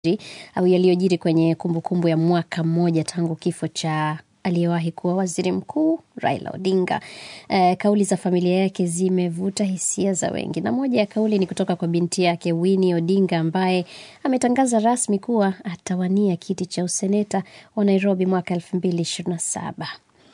au yaliyojiri kwenye kumbukumbu ya mwaka mmoja tangu kifo cha aliyewahi kuwa waziri mkuu Raila Odinga. Eh, kauli za familia yake zimevuta hisia za wengi, na moja ya kauli ni kutoka kwa binti yake Winnie Odinga ambaye ametangaza rasmi kuwa atawania kiti cha useneta wa Nairobi mwaka elfu mbili ishirini na saba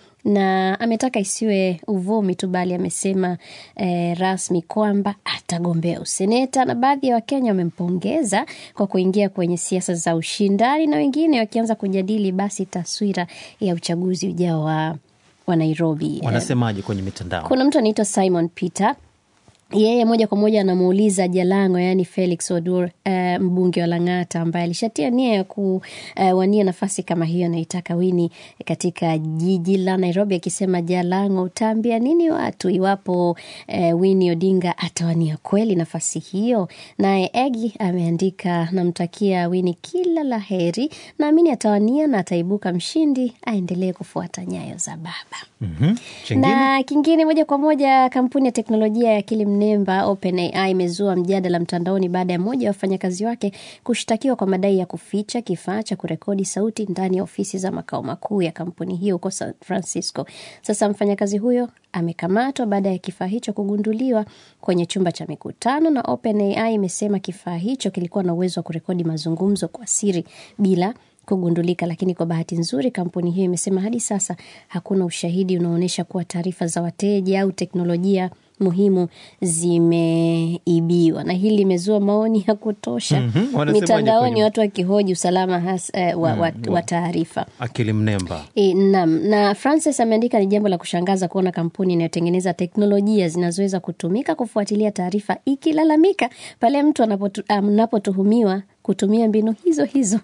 na ametaka isiwe uvumi tu bali amesema eh, rasmi kwamba atagombea useneta, na baadhi ya Wakenya wamempongeza kwa kuingia kwenye siasa za ushindani, na wengine wakianza kujadili basi taswira ya uchaguzi ujao wa, wa Nairobi. Wanasemaje kwenye mitandao? Kuna mtu anaitwa Simon Peter yeye moja kwa moja anamuuliza Jalango, yaani Felix Odur, uh, mbunge wa Lang'ata ambaye alishatia nia ya kuwania uh, nafasi kama hiyo anaitaka Wini katika jiji la Nairobi, akisema Jalango, utaambia nini watu iwapo uh, Wini Odinga atawania kweli nafasi hiyo? Naye Egi ameandika, namtakia Wini kila la heri, naamini atawania na ataibuka mshindi, aendelee kufuata nyayo za baba. Mhm. Chengine? Na kingine moja kwa moja, kampuni ya teknolojia ya akili mnemba OpenAI imezua mjadala mtandaoni baada ya mmoja wa wafanyakazi wake kushtakiwa kwa madai ya kuficha kifaa cha kurekodi sauti ndani ya ofisi za makao makuu ya kampuni hiyo huko San Francisco. Sasa mfanyakazi huyo amekamatwa baada ya kifaa hicho kugunduliwa kwenye chumba cha mikutano, na OpenAI imesema kifaa hicho kilikuwa na uwezo wa kurekodi mazungumzo kwa siri bila kugundulika. Lakini kwa bahati nzuri, kampuni hiyo imesema hadi sasa hakuna ushahidi unaoonyesha kuwa taarifa za wateja au teknolojia muhimu zimeibiwa, na hili limezua maoni ya kutosha Mhm. Wanasemaje mitandaoni, kwenye- watu wakihoji usalama has, eh, wa, wa, wa taarifa. Akili mnemba. E, naam. Na Francis ameandika ni jambo la kushangaza kuona kampuni inayotengeneza teknolojia zinazoweza kutumika kufuatilia taarifa ikilalamika pale mtu anapotu- anapotuhumiwa kutumia mbinu hizo hizo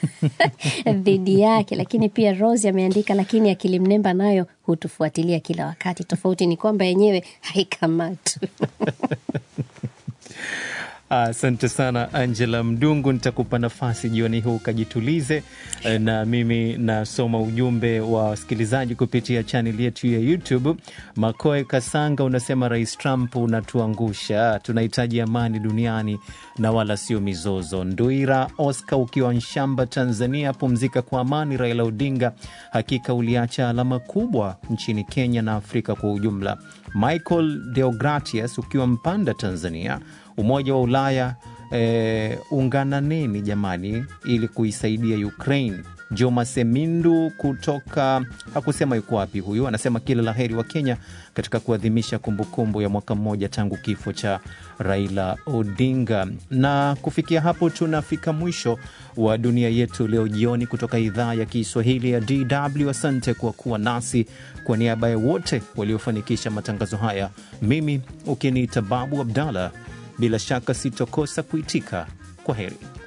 dhidi yake. Lakini pia Rose ameandika, lakini akili mnemba nayo hutufuatilia kila wakati. Tofauti ni kwamba yenyewe haikamatwi. Asante sana Angela Mdungu, nitakupa nafasi jioni huu ukajitulize, eh, na mimi nasoma ujumbe wa wasikilizaji kupitia chaneli yetu ya YouTube. Makoe Kasanga unasema Rais Trump unatuangusha, tunahitaji amani duniani na wala sio mizozo. Nduira Oscar ukiwa Nshamba, Tanzania, pumzika kwa amani. Raila Odinga, hakika uliacha alama kubwa nchini Kenya na Afrika kwa ujumla. Michael Deogratius ukiwa Mpanda, Tanzania, Umoja wa Ulaya eh, ungananeni jamani, ili kuisaidia Ukraine. Joma Semindu kutoka hakusema yuko wapi huyu, anasema kila la heri wa Kenya katika kuadhimisha kumbukumbu ya mwaka mmoja tangu kifo cha Raila Odinga. Na kufikia hapo tunafika mwisho wa dunia yetu leo jioni kutoka idhaa ya Kiswahili ya DW. Asante kwa kuwa nasi. Kwa niaba ya wote waliofanikisha matangazo haya, mimi ukiniita Babu Abdallah, bila shaka sitokosa kuitika kwa heri.